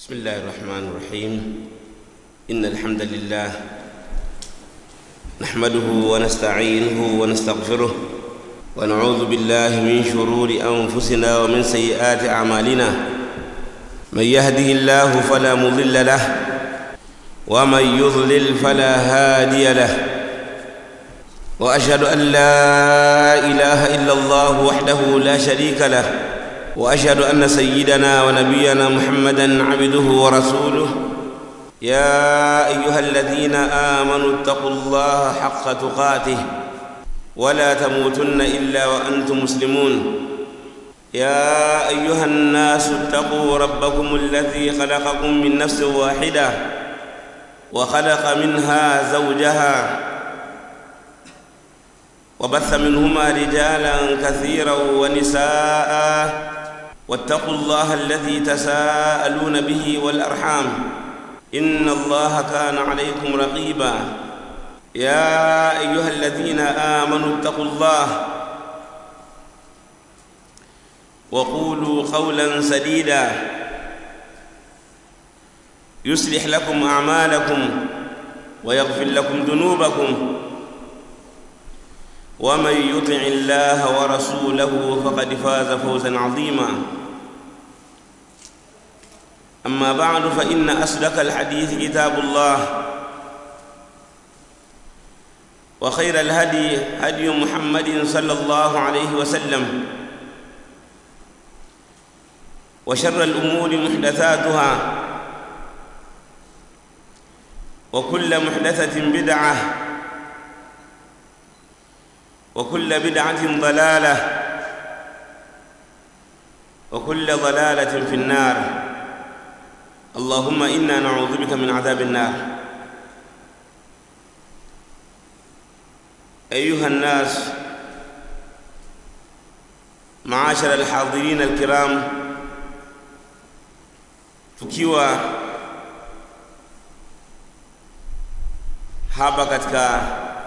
بسم الله الرحمن الرحيم إن الحمد لله نحمده ونستعينه ونستغفره ونعوذ بالله من شرور أنفسنا ومن سيئات أعمالنا من يهده الله فلا مضل له ومن يضلل فلا هادي له واشهد ان لا اله الا الله وحده لا شريك له واشهد ان سيدنا ونبينا محمدا عبده ورسوله يا ايها الذين امنوا اتقوا الله حق تقاته ولا تموتن الا وانتم مسلمون يا ايها الناس اتقوا ربكم الذي خلقكم من نفس واحده وخلق منها زوجها وبث منهما رجالا كثيرا ونساء واتقوا الله الذي تساءلون به والارحام ان الله كان عليكم رقيبا يا ايها الذين امنوا اتقوا الله وقولوا قولا سديدا يصلح لكم اعمالكم ويغفر لكم ذنوبكم ومن يطع الله ورسوله فقد فاز فوزا عظيما اما بعد فان اصدق الحديث كتاب الله وخير الهدي هدي محمد صلى الله عليه وسلم وشر الامور محدثاتها وكل محدثه بدعه وكل بدعة ضلالة وكل ضلالة في النار اللهم إنا نعوذ بك من عذاب النار أيها الناس معاشر الحاضرين الكرام tukiwa hapa katika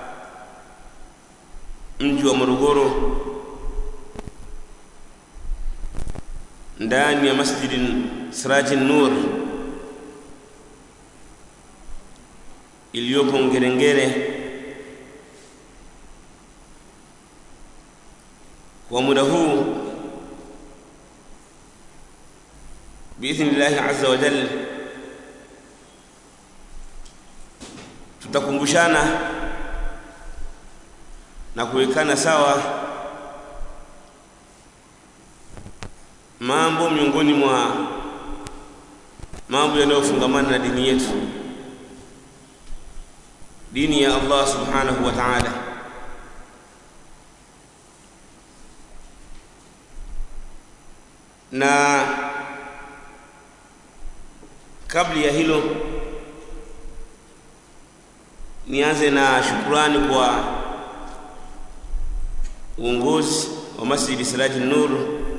mji wa Morogoro ndani ya Masjid Siraji Nur iliyopo Ngerengere kwa muda huu biidhnillahi azza wa jalla tutakumbushana na kuwekana sawa mambo miongoni mwa mambo yanayofungamana na dini yetu dini ya Allah subhanahu wa ta'ala na kabla ya hilo nianze na shukurani kwa uongozi wa Masjid Siraji Nur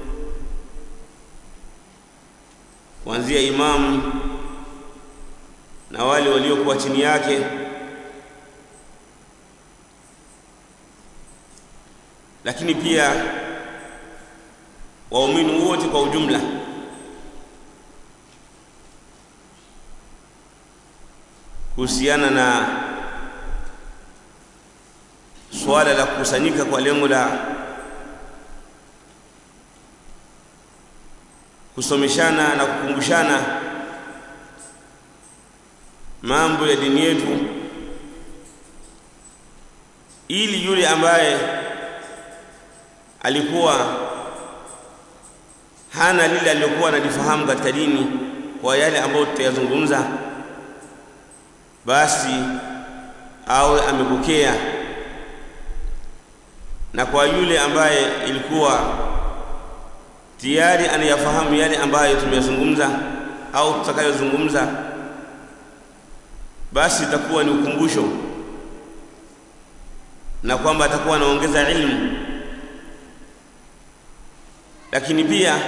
kuanzia imamu na wale waliokuwa chini yake lakini pia waumini wote kwa ujumla kuhusiana na swala la kukusanyika kwa lengo la kusomeshana na kukumbushana mambo ya dini yetu ili yule ambaye alikuwa hana lile alilokuwa analifahamu katika dini kwa yale ambayo tutayazungumza basi awe amepokea na kwa yule ambaye ilikuwa tayari anayafahamu yale ambayo tumeyazungumza au tutakayozungumza basi itakuwa ni ukumbusho na kwamba atakuwa anaongeza ilmu lakini pia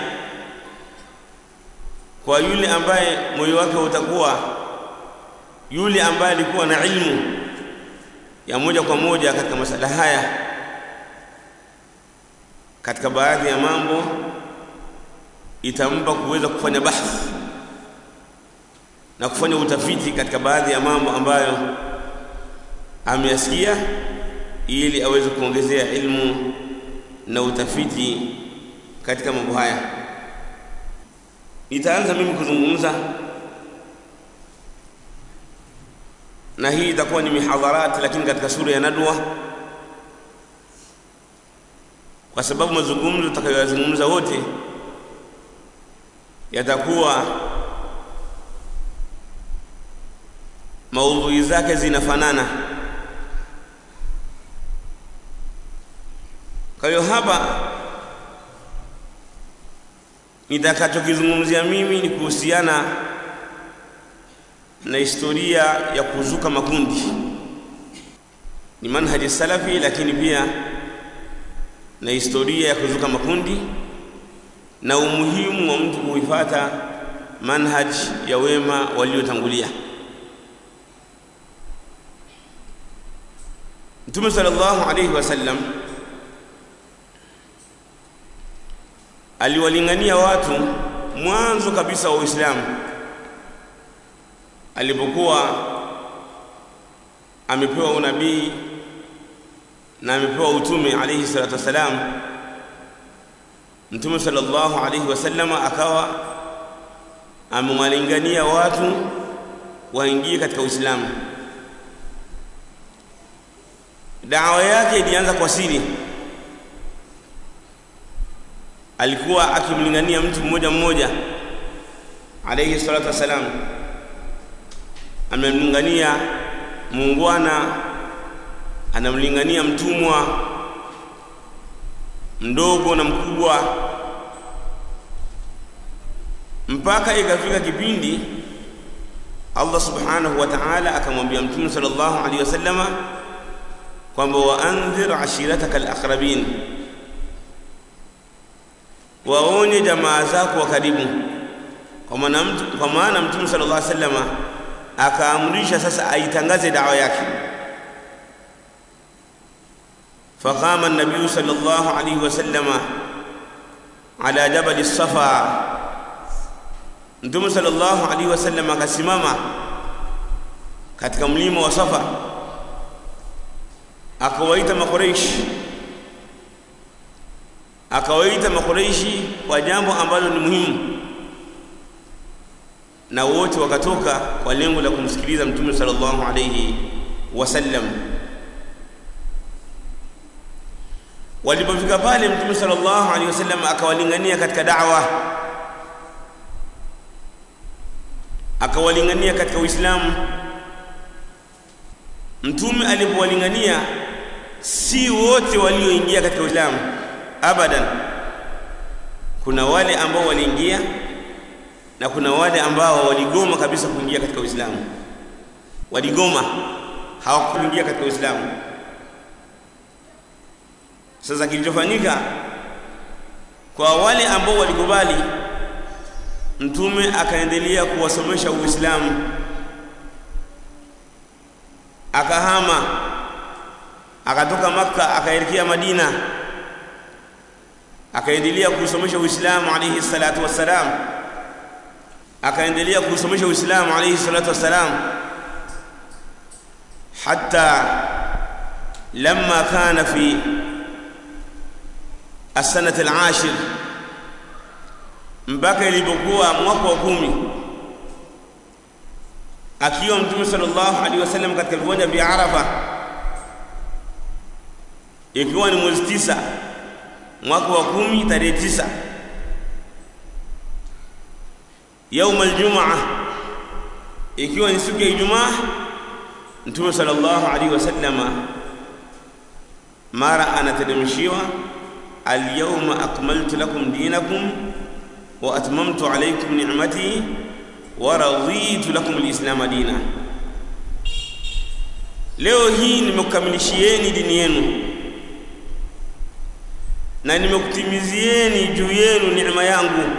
kwa yule ambaye moyo wake utakuwa yule ambaye alikuwa na ilmu ya moja kwa moja katika masala haya katika baadhi ya mambo itampa kuweza kufanya bahthi na kufanya utafiti katika baadhi ya mambo ambayo ameyasikia ili aweze kuongezea ilmu na utafiti katika mambo haya. Nitaanza mimi kuzungumza na hii itakuwa ni mihadharat, lakini katika sura ya Nadwa, kwa sababu mazungumzo tutakayoyazungumza wote yatakuwa maudhui zake zinafanana. Kwa hiyo hapa nitakachokizungumzia mimi ni kuhusiana na historia ya kuzuka makundi, ni manhaji salafi, lakini pia na historia ya kuzuka makundi na umuhimu wa mtu kuifuata manhaj ya wema waliotangulia. Mtume sallallahu alayhi wasallam aliwalingania watu mwanzo kabisa wa Uislamu alipokuwa amepewa unabii na amepewa utume alayhi salatu wassalam. Mtume sallallahu alayhi wasallam akawa amewalingania watu waingie katika Uislamu. Dawa yake ilianza kwa siri. Alikuwa akimlingania mtu mmoja mmoja alayhi salatu wassalam, amemlingania muungwana, anamlingania mtumwa mdogo na mkubwa, mpaka ikafika kipindi Allah subhanahu wa ta'ala akamwambia Mtume sallallahu alaihi wasallama kwamba waandhir ashirataka alaqrabin, waonye jamaa zako wa karibu. Kwa maana mtu, kwa maana Mtume sallallahu alaihi wasallama akaamrisha sasa aitangaze dawa yake. Faqama an-nabiy sallallahu alaihi wasallama ala jabal as-safa, Mtume sallallahu alaihi wasallam akasimama katika mlima wa Safa akawaita makureishi akawaita makureishi kwa jambo ambalo ni muhimu, na wote wakatoka kwa lengo la kumsikiliza mtume sallallahu alayhi wasallam. Walipofika pale, mtume sallallahu alayhi wasallam akawalingania katika da'wa, akawalingania katika Uislamu. Mtume alipowalingania si wote walioingia katika Uislamu abadan. Kuna wale ambao waliingia na kuna wale ambao waligoma kabisa kuingia katika Uislamu, waligoma hawakuingia katika Uislamu. Sasa kilichofanyika kwa wale ambao walikubali, Mtume akaendelea kuwasomesha Uislamu, akahama akatoka Makka akaelekea Madina, akaendelea kusomesha Uislamu alayhi salatu wassalam, akaendelea kusomesha Uislamu alayhi salatu wassalam hatta lamma kana fi as-sanati al-ashir, mpaka ilipokuwa mwaka wa kumi akiwa Mtume sallallahu alaihi wasallam katika viwanja vya Arafa ikiwa ni mwezi tisa mwaka wa kumi tarehe tisa yauma aljumaa ikiwa ni siku ya Ijumaa Mtume sallallahu alaihi wasallama mara anateremshiwa alyawma akmaltu lakum dinakum wa atmamtu alaykum ni'mati wa raditu lakum alislama dina, leo hii nimekukamilishieni dini yenu na nimekutimizieni juu yenu neema yangu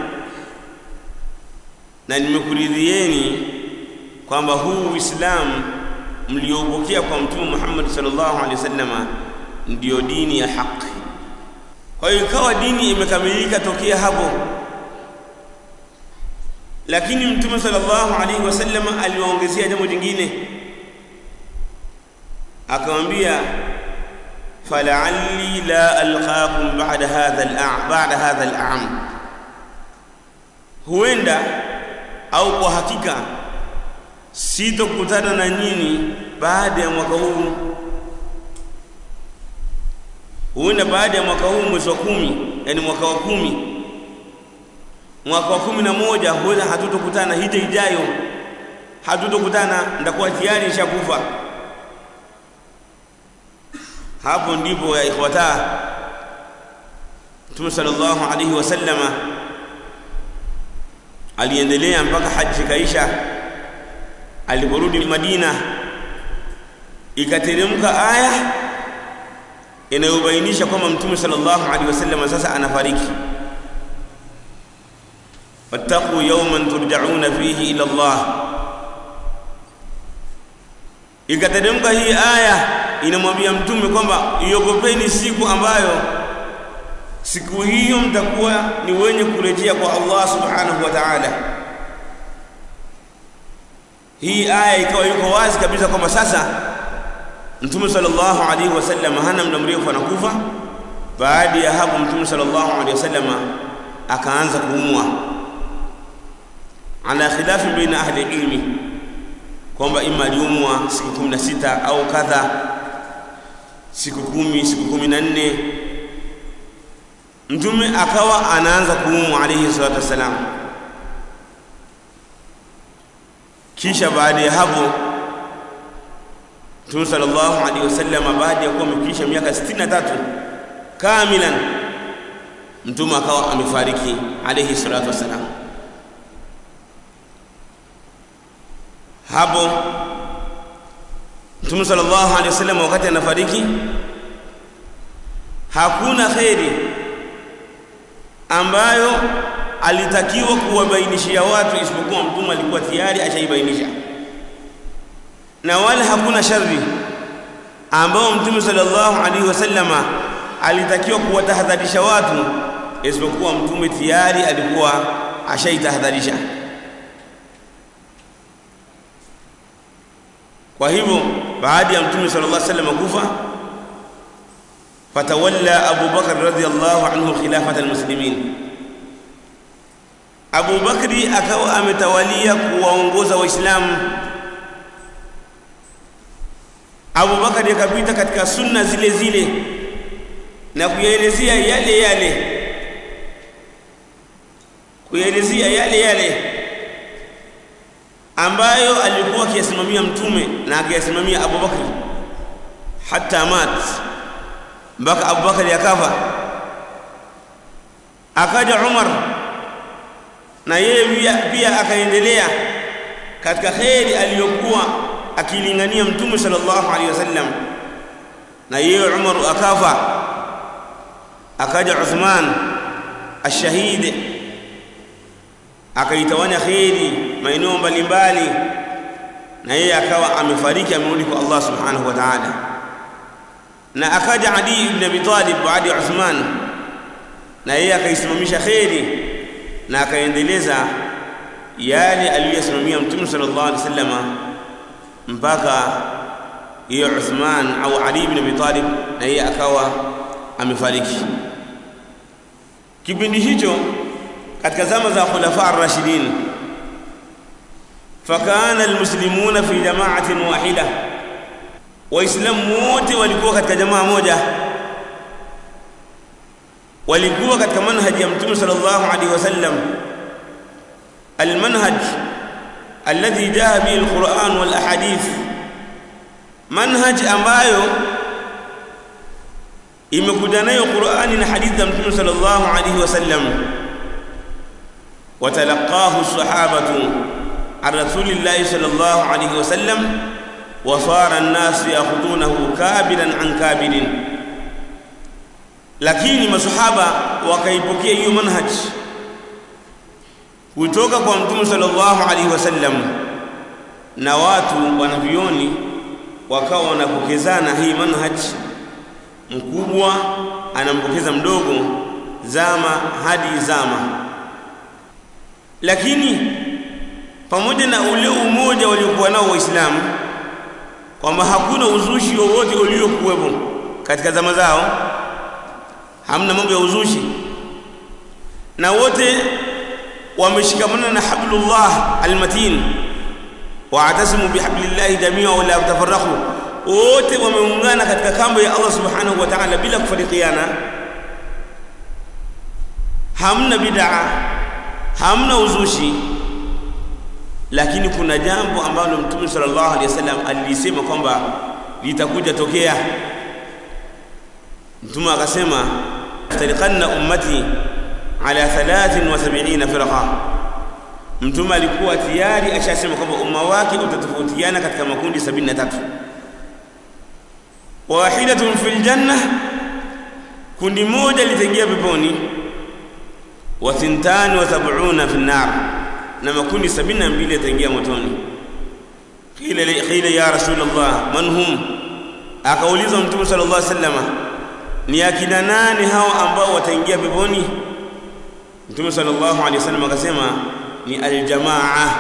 na nimekuridhieni kwamba huu Uislamu mliopokea kwa Mtume Muhammad sallallahu alaihi wasallama ndiyo dini ya haki. Kwa hiyo ikawa dini imekamilika tokea hapo, lakini mtume sallallahu alaihi wasallam aliwaongezea jambo jingine akamwambia fala'alli la alqakum ba'da hadha al ba'da hadha al-am huenda au kwa hakika sitokutana na nyinyi baada ya mwaka huu huenda baada ya mwaka huu mwezi wa kumi yani mwaka wa kumi mwaka wa kumi na moja huenda hatutokutana hija ijayo hatutokutana ndakuwa tayari nishakufa hapo ndipo ya ikhwata Mtume sallallahu alaihi wasallama aliendelea mpaka haji kaisha aliporudi Madina ikateremka aya inayobainisha kwamba Mtume sallallahu alaihi wasallam sasa anafariki wattaqu yawman turja'una fihi ila Allah ikateremka hii aya inamwambia mtume kwamba iogopeni siku ambayo siku hiyo mtakuwa ni wenye kurejea kwa Allah subhanahu wa ta'ala hii aya ikawa yuko wazi kabisa kwamba sasa mtume sallallahu alaihi wasallam hana muda mrefu anakufa baada ya hapo mtume sallallahu alaihi wasallam akaanza kuumwa ala khilafi baina ahli ilmi kwamba ima aliumwa siku 16 au kadha siku kumi siku kumi na nne mtume akawa anaanza kuumwa alayhi salatu wassalam kisha baada ya hapo mtume sallallahu alaihi wasallam baada ya kuwa amekisha miaka 63 kamilan mtume akawa amefariki alayhi salatu wassalam hapo Mtume sallallahu alaihi wasallam wakati anafariki hakuna kheri ambayo alitakiwa kuwabainishia watu isipokuwa mtume alikuwa tayari ashaibainisha na wala hakuna shari ambao mtume sallallahu alaihi wasallama alitakiwa kuwatahadharisha watu isipokuwa mtume tayari alikuwa ashaitahadharisha kwa hivyo baada ya mtume sallallahu alaihi wasallam kufa fatawalla Abu Bakar radhiyallahu anhu khilafat almuslimin Abu Bakri akawa ametawalia kuwaongoza waislamu Abu Bakari akapita katika sunna zile zile na kuyaelezea yale yale kuyaelezea yale yale ambayo alikuwa akiyasimamia mtume na akiyasimamia Abu Bakr hata mat mpaka Abu Bakr akafa akaja Umar na yeye pia, pia akaendelea katika kheri aliyokuwa akilingania mtume sallallahu alaihi wasallam na yeye Umar akafa akaja Uthman ashahidi akaitawanya kheri maeneo mbalimbali na yeye akawa amefariki amerudi kwa Allah subhanahu wa ta'ala na akaja Ali ibn Abi Talib baada ya Uthman na yeye akaisimamisha kheri na akaendeleza yale aliyosimamia mtume sallallahu alaihi wasallam mpaka hiyo Uthman au Ali ibn Abi Talib na yeye akawa amefariki kipindi hicho katika zama za khulafa ar-rashidin fakana almuslimuna fi jama'atin wahida waislamu wote walikuwa katika jamaa moja walikuwa katika manhaji ya mtume sallallahu alaihi wasallam almanhaj alladhi jaa bihi alquran wal ahadith manhaj ambayo imekuja nayo qurani na hadithi za mtume sallallahu alaihi wasallam وتلقاه الصحابة عن رسول الله صلى الله عليه وسلم وصار الناس يأخذونه كابلا عن كابل lakini masahaba wakaipokea hiyo manhaj kutoka kwa mtume sallallahu alaihi wasallam na watu wanavioni wakawa wanapokezana hii manhaj mkubwa anampokeza mdogo zama hadi zama lakini pamoja na ule umoja waliokuwa nao waislamu kwamba hakuna uzushi wowote uliokuwepo katika zama zao hamna mambo ya uzushi na wote wameshikamana na hablullah almatin waatasimu bihablillahi jamia wala tafarraqu wote wameungana katika kamba ya Allah subhanahu wa ta'ala bila kufarikiana hamna bid'a hamna uzushi lakini kuna jambo ambalo mtume sallallahu alaihi wasallam alilisema kwamba litakuja tokea mtume akasema tariqanna ummati ala 73 firqa mtume alikuwa tayari ashasema kwamba umma wake utatofautiana katika makundi 73 wahidatun fil janna kundi moja litaingia peponi wa thintani wa sab'una fi nar na makundi 72 yataingia motoni qila qila ya rasulullah man hum akauliza mtume sallallahu alaihi wasallam ni akina nani hao ambao wataingia peponi mtume sallallahu alaihi wasallam akasema ni aljamaa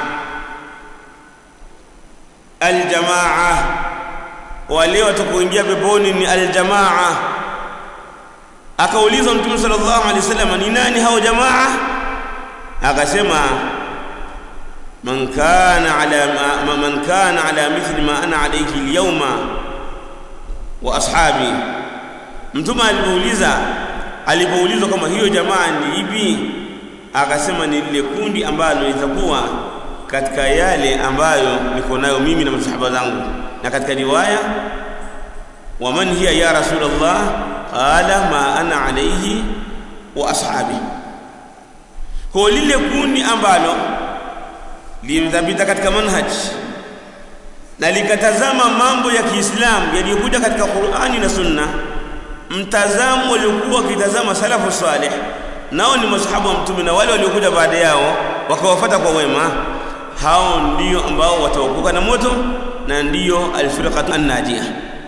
aljamaa wale watakaoingia peponi ni aljamaa akauliza mtume sallallahu alaihi wasallam ni nani hao jamaa akasema man kana ala ma, man kana ala mithli ma ana alayhi alyawma wa ashabi mtume alipouliza alipoulizwa kama hiyo jamaa ni ipi akasema ni lile kundi ambalo litakuwa katika yale ambayo niko nayo mimi na masahaba zangu na katika riwaya wa man hiya ya rasulullah qala ma ana alayhi wa ashabi kwa lile kundi ambalo limdhabita katika manhaj na likatazama mambo ya Kiislamu yaliyokuja katika Qur'ani na Sunna mtazamo waliokuwa wakitazama salafu salih nao ni masahaba wa mtume na wale waliokuja baada yao wakawafuata kwa wema hao ndio ambao wataokoka na moto na ndiyo alfirqatu annajia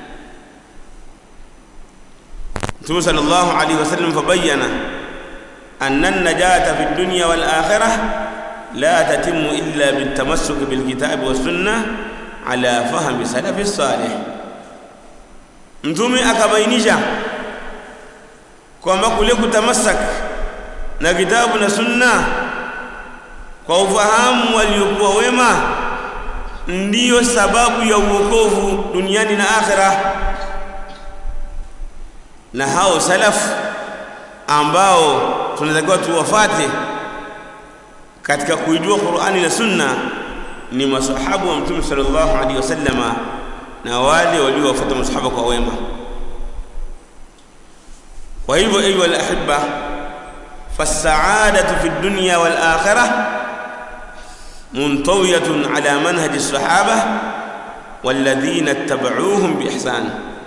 Mtume sallallahu alaihi wasallam fabayyana anna an-najata fi dunya wal akhirah la tatimmu illa bitamassuk bil kitabi was sunnah ala fahmi salafi salih Mtume akabainisha kwamba kule kutamasak na kitabu na sunna kwa ufahamu waliokuwa wema ndiyo sababu ya uokovu duniani na akhira na hao salaf ambao tunatakiwa tuwafate katika kuijua Qur'ani na Sunna ni masahabu wa Mtume sallallahu alaihi wasallama na wale waliowafuata masahaba kwa wema kwa hivyo ayu alahibba فالسعادة في الدنيا والآخرة منطوية على منهج الصحابة والذين اتبعوهم بإحسان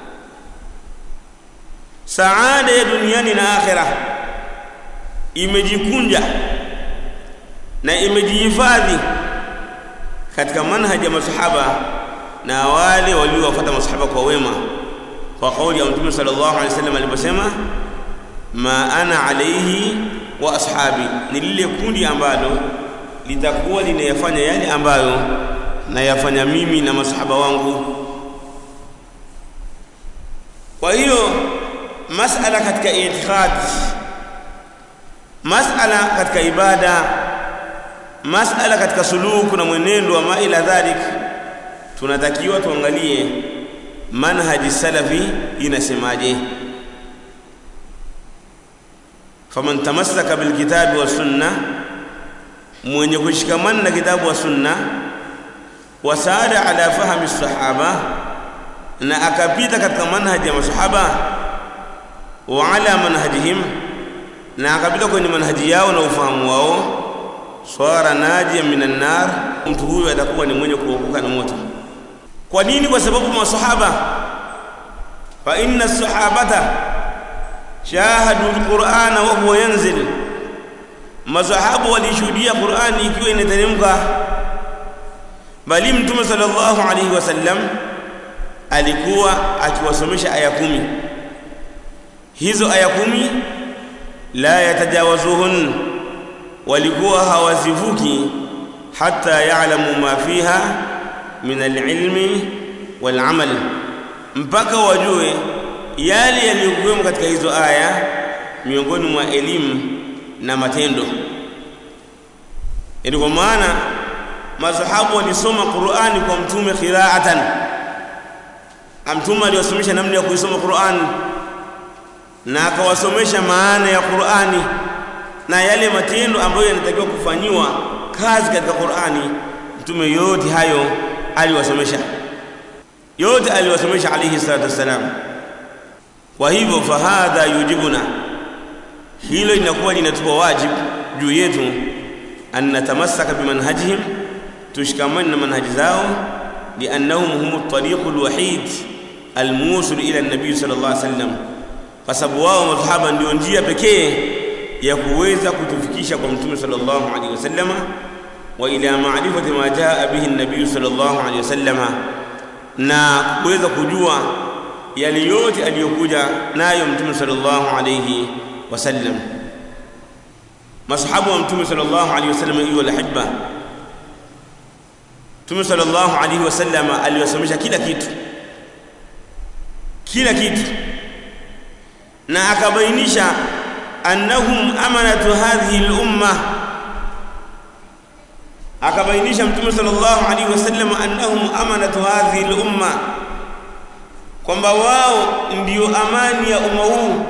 سعادة يا دنياني آخرة imejikunja na imejihifadhi katika manhaji ya masahaba na wale waliowafuata masahaba kwa wema kwa kauli ya mtume sallallahu alaihi wasallam aliposema ma ana alaihi wa ashabi ni lile kundi ambalo litakuwa linayafanya yale ambayo nayafanya mimi na masahaba wangu kwa hiyo masala katika itikad masala katika ibada masala katika suluku na mwenendo wa maila dhalik tunatakiwa tuangalie manhaji salafi inasemaje faman tamassaka bilkitabi wa sunna mwenye kushikamana na kitabu wa sunna wasaada ala fahmi sahaba na akapita katika manhaji ya masahaba wa ala manhajihim na akapita kwenye manhaji yao na ufahamu wao swara najia minan nar mtu huyo atakuwa ni mwenye kuokoka na moto kwa nini kwa sababu masahaba fa inna sahabata shahadu alqur'ana wa huwa yanzil masahabu walishuhudia qur'ani ikiwa inateremka bali mtume sallallahu alaihi wasallam alikuwa akiwasomesha aya kumi hizo aya kumi la yatajawazuhun walikuwa hawazivuki hatta ya'lamu ma fiha min al-ilmi wal amal mpaka wajue yale yaliyokuwemo katika hizo aya miongoni mwa elimu na matendo ndio kwa maana masahabu walisoma Qur'ani kwa mtume qira'atan mtume aliwasomesha namna ya kuisoma Qur'an na akawasomesha maana ya Qur'ani na yale matendo ambayo yanatakiwa kufanyiwa kazi katika Qur'ani mtume yote hayo aliwasomesha yote aliwasomesha alayhi salatu wassalam kwa hivyo fahadha yujibuna hilo linakuwa linatupa wajibu juu yetu an natamassaka bimanhajihim tushikamane na manhaji zao liannahum hum at-tariq al-wahid al-musil ila an-nabi sallallahu alayhi wasallam kwa sababu wao masahaba ndio njia pekee ya kuweza kutufikisha kwa mtume sallallahu alayhi wasallam wa ila ma'rifati ma jaa bihi an-nabi sallallahu alayhi wasallam na kuweza kujua yale yote aliyokuja nayo mtume sallallahu alayhi wasallam masahabu wa mtume sallallahu alayhi wasallam hiyo alhibba mtume sallallahu alayhi wasallam aliwasomesha kila kitu kila kitu na akabainisha annahum amanatu hadhihi al-umma akabainisha mtume sallallahu alaihi wasallam annahum amanatu hadhihi al-umma kwamba wao ndio amani ya umma huu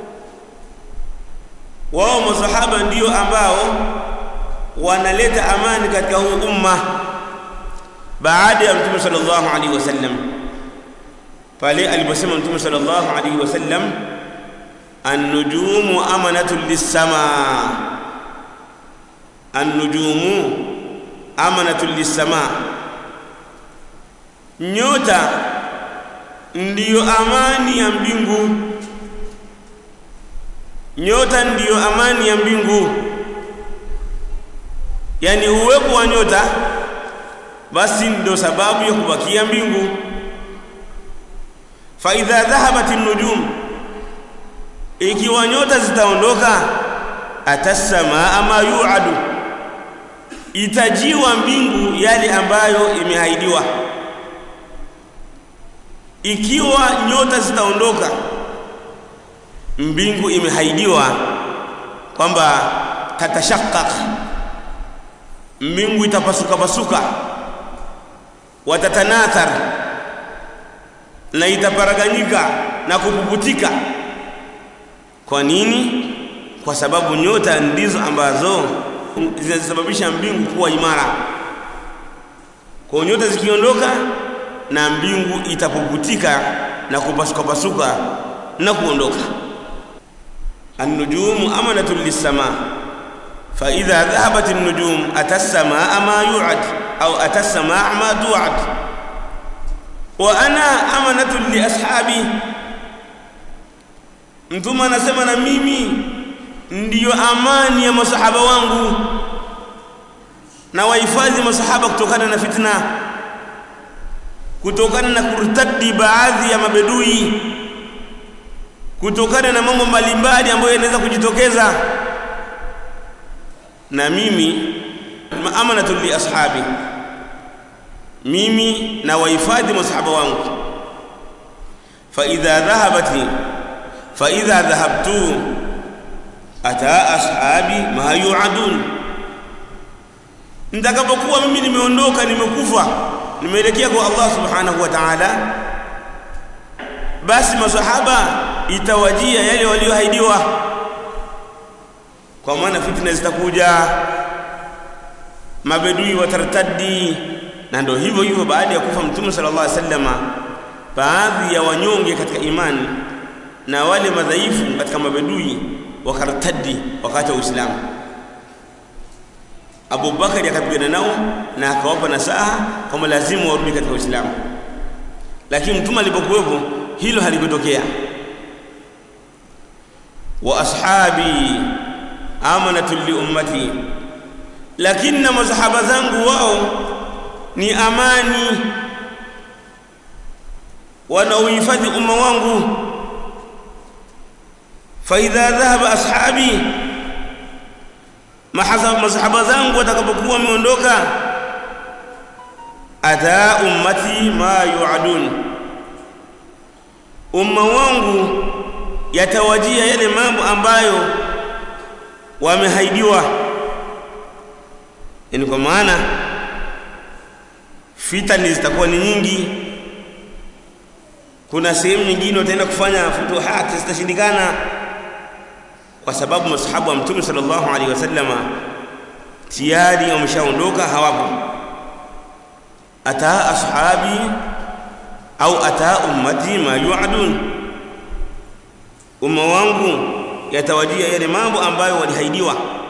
wao masahaba ndio ambao wanaleta amani katika huu umma baada ya mtume sallallahu alaihi wasallam pale aliposema mtume sallallahu alaihi wasallam an-nujumu amanatun lis-samaa an-nujumu amanatun lis-samaa nyota ndiyo amani ya mbingu nyota ndiyo amani ya mbingu yani uwepo wa nyota basi ndio sababu ya kubakia mbingu fa idha dhahabat an-nujum ikiwa nyota zitaondoka atasamaa ma yu'adu itajiwa mbingu yale ambayo imehaidiwa ikiwa nyota zitaondoka mbingu imehaidiwa kwamba tatashaqqaq mbingu itapasuka pasuka watatanathar na itaparaganyika na kupuputika kwa nini kwa sababu nyota ndizo ambazo zinasababisha mbingu kuwa imara kwa nyota zikiondoka na mbingu itapuputika na kupasuka pasuka na kuondoka an-nujumu amanatun lis-sama fa idha dhahabat an-nujum atas-samaa ma yu'ad au atas-samaa ma tu'ad wa ana amanatun li ashabi mtume anasema na mimi ndiyo amani ya masahaba wangu na wahifadhi masahaba kutokana na fitna kutokana na kurtadi baadhi ya mabedui kutokana na mambo mbalimbali ambayo yanaweza kujitokeza na mimi amanatu li ashabi mimi na wahifadhi masahaba wangu fa idha dhahabati fa idha dhahabtu ata ashabi ma yu'adun nitakapokuwa mimi nimeondoka nimekufa nimeelekea kwa Allah subhanahu wa ta'ala basi masahaba itawajia yale walioahidiwa kwa maana fitna zitakuja mabedui watartadi na ndio hivyo hivyo baada ya kufa mtume sallallahu alaihi wasallama baadhi ya wanyonge katika imani na wale madhaifu katika mabedui wakartadi wakati wa Uislamu Abu Bakari akapigana nao na akawapa nasaha kama lazima warudi katika Uislamu lakini mtume alipokuwepo hilo halikutokea wa ashabi amanatu li ummati lakini na masahaba zangu wao ni amani wanaohifadhi umma wangu fa idha dhahaba ashabi masahaba zangu watakapokuwa wameondoka ata ummati ma yuadun umma wangu yatawajia yale mambo ambayo wamehaidiwa yani kwa maana fitani zitakuwa ni nyingi kuna sehemu nyingine wataenda kufanya futuhati zitashindikana kwa sababu masahabu wa mtume sallallahu alaihi wasallama tayari wameshaondoka hawapo ata ashabi au ata ummati ma yuadun umma wangu yatawajia yale mambo ambayo walihaidiwa